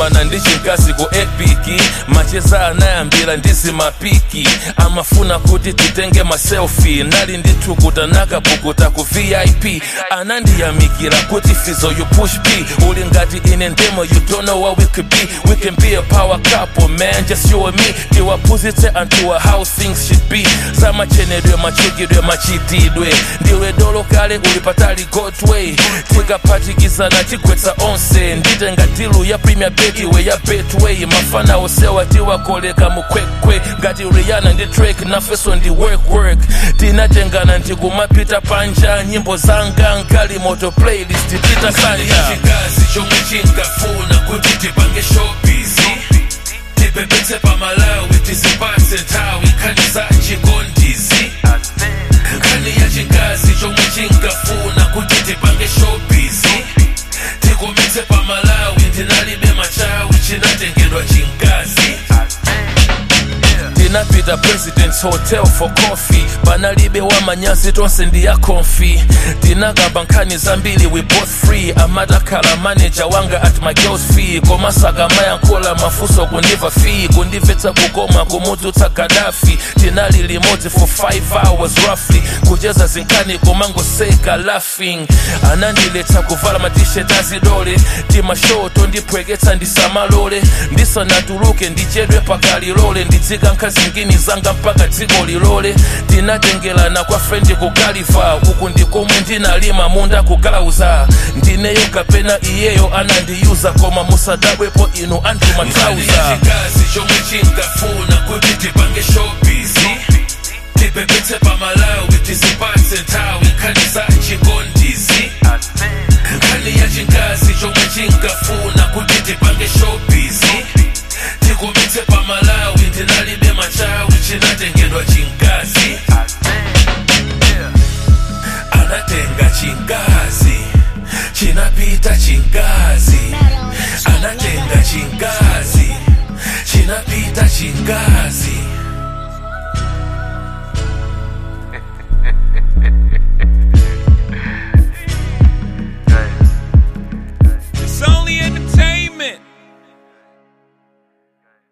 ndinakumana ndi chinkazi ku epiki macheza anayambira ndizi mapiki amafuna kuti titenge maselfi nali ndithukuta nakapukuta ku vip anandiyamikira kuti fizo you push b uli ngati ine ndemo you don't know what we could be we can be a power couple man just you and me tiwaphunzitse anthu how things should be zamachenedwe machikidwe machitidwe ndiwe dolo kale uli patali godway tikaphatikizana tigwetsa onse nditenga dilu ya premier betiwe ya betway mafana osewa tiwakoleka mukwekwe ngati rihanna ndi drake nafeso ndi work work tinatengana ndikumapita panja nyimbo zanga nkali moto playlist titasanja chikazi chomwe chingafuna kuti tipange showbiz tipepetse pamalawi tizipatse nthawi nkhani za chikondizi nkhani ya chikazi chomwe chingafuna kuti tipange showbiz tikometse pamalawi ndinalibe machawi chinatengedwa chinkazi tinapita presidents hotel for coffee panalibe wamanyazi tonse ndiya konfi tinakamba nkhani zambiri we both free amatakhala manager wanga at my girls fee komasaka mayankhola mafunso kundiva fee kundimvetsa kukoma kumudzutsa gadafi tinali limodzi for 5 hours roughly kucheza zinkhani komangoseka laughing anandiletsa kuvala matishet azidole timashoto ndipweketsa ndisamalole ndisanatuluke ndichedwe pakalilole ndidzika nkhazingini zanga mpaka dziko lilole tinatengelana kwa frendi kugaliva uku ndikomwe ndinalima munda kugalauza ndineyo kapena iyeyo anandiyuza koma musadabwepo inu anthu matrauza chikazi chomwe chingafuna kuti tipange showbiz tipepetse pamalawi tizipatse nthawi nkhani za chikondizi nkhani ya chikazi chomwe chingafuna